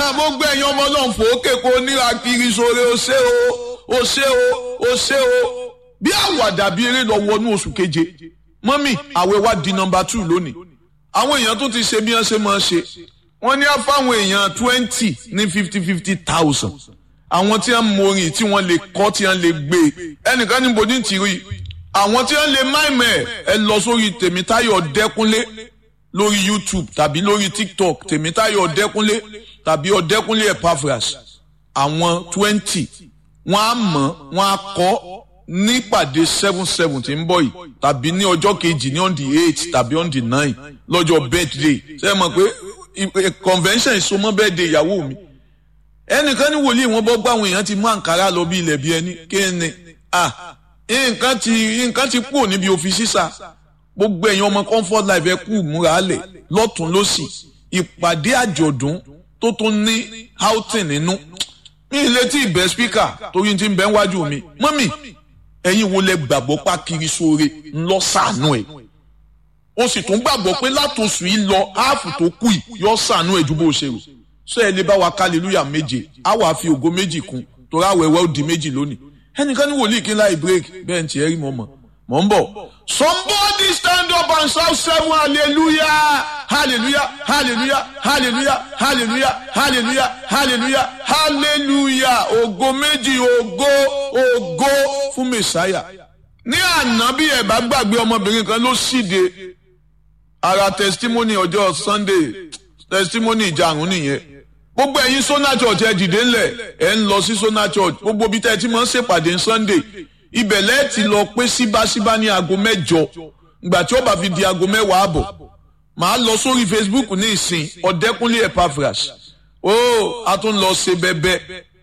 gbogbo ẹ̀yin ọmọ náà fòókè kó níra kiri sóore ó ṣe o ó ṣe o ó ṣe o bí àwàdà bí eré lọ wọnú oṣù keje mọ́mì àwẹ̀ wa di nọmba two lónìí àwọn èèyàn tó ti ṣe bí wọ́n ṣe máa ṣe wọ́n ní á fáwọn èèyàn twenty ní fifty fifty thousand àwọn tí wọ́n morin tí wọ́n lè kọ́ tí wọ́n lè gbé ẹnìkan níbo ní tìrí àwọn tí wọ́n lè máìmẹ̀ ẹ lọ sórí tèmítáyọ̀ dẹ́kunlé lórí youtube tàbí lórí tiktok tèmítáyọ̀ ọ̀dẹ́kúnlé tàbí ọ̀dẹ́kúnlé epaphras àwọn twenty wọ́n á mọ̀ wọ́n á kọ́ nípàdé seven seven tí ń bọ̀ yìí tàbí ní ọjọ́ kejì ní on the eight tàbí on the nine lọ́jọ́ birthday ṣe é mọ̀ pé convention ìsomọ́ birthday ìyàwó mi ẹnìkan ní wòlíì wọn bọ́ gbọ́ àwọn èèyàn ti mú àǹkárá lọ bí ilẹ̀ bí ẹni kéènì ah nǹkan ti nǹkan ti kúrò níbi òfin sísà gbogbo ẹ̀yin ọmọ comfort life ẹ kú múra lẹ̀ lọ́tún lọ́sì ìpàdé àjọ̀dún tó tún ní outing nínú mi ì létí ìbẹ́ speaker torí ti ń bẹ́ wájú mi mọ́mì ẹ̀yin wo lẹ gbàgbọ́ pa kiri sóore ńlọ sànú ẹ̀ o sì tún gbàgbọ́ pé látòsù yìí lọ áàfù tó kù yìí yọ sànú ẹ̀ ju bó ṣe rò sọ ẹ lè bá wa hallelujah méje á wàá fi ògo méjì kún torí àwẹ̀wẹ̀ ó di méjì lónìí ẹnìkan ní wòlíì kí n láì break bẹ́ẹ̀ ń tiẹ̀ rí mọ́ mọ́ mọ̀ ń bọ̀. somebody stand up and shout seven hallelujah hallelujah hallelujah hallelujah hallelujah hallelujah hallelujah hallelujah ògo méjì ògo ògo fún mẹsàáyà. ní àná bí ẹ bá gbàgbé ọmọbìnrin kan ló ṣíde ara testimony ọjọ́ sunday testimony ìjàrún nìyẹn gbogbo ẹ̀yin sona church ẹ dìde ńlẹ̀ ẹ ń lọ sí sona church gbogbo bí tẹ́ ẹ ti máa ń ṣèpàdé sunday ibẹ̀ lẹ́ẹ̀ ti lọ pé síbáṣíbá ní aago mẹ́jọ ìgbà tí ó bá fi di aago mẹ́wàá àbọ̀ màá lọ sórí facebook ní ìsìn ọ̀dẹ́kúnlé epaphras ó a tún lọ ṣe bẹ́bẹ́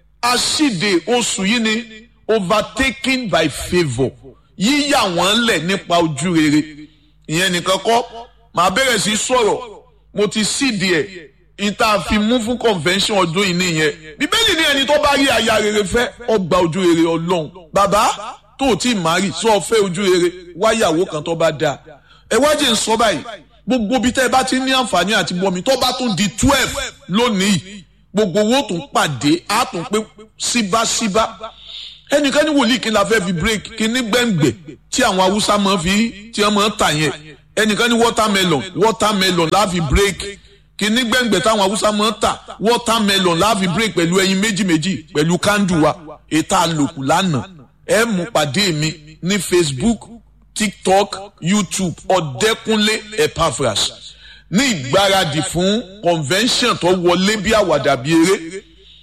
aṣíde oṣù yìí ni overtaken by favour yíyà wọ́n lẹ̀ nípa ojú rere ìyẹn nìkan kọ́ màá bẹ̀rẹ̀ sí sọ̀rọ̀ mo ti síde ẹ̀ ìta fi mú fún convention ọdún yìí nìyẹn bíbélì ní ẹni tó bá rí aya rere fẹ́ ọgbà ojú rere ọlọ́run bàbá tó o tí ì má rí sọ fẹ́ ojú rere wáyàwó kan tó bá dáa ẹ wá jẹ́ ń sọ báyìí gbogbo bí tẹ́ ẹ bá ti ní àǹfààní àti bọ́mi tó bá tún di twelve lónìí gbogbo owó tún pàdé á tún pé síbáṣíbá ẹnìkan ní wòlíì kí n la fẹ́ fi break kí ní gbẹ̀ngbẹ̀ tí àwọn haúsá máa fi tí wọ́n máa tà yẹn ẹnìkan ní watermelon watermelon la fi break kìíní gbẹ̀ngbẹ̀ táwọn haúsá máa ń tà watermelon láàfin break pẹ̀lú ẹyin méjì méjì pẹ̀lú kándù wa ètò àlòkù lánàá ẹ mú pàdé mi ní facebook tiktok youtube ọ̀dẹ́kúnlé epaphras ní ìgbáradì fún convention tó wọlé bí àwàdà bí eré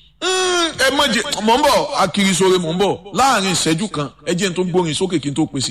ẹ mọ̀ jẹ́ mọ̀ ń bọ̀ akirisore mọ̀ ń bọ̀ láàrin ìṣẹ́jú kan ẹ jẹ́ n tó gbórin sókè kí n tó pèsè.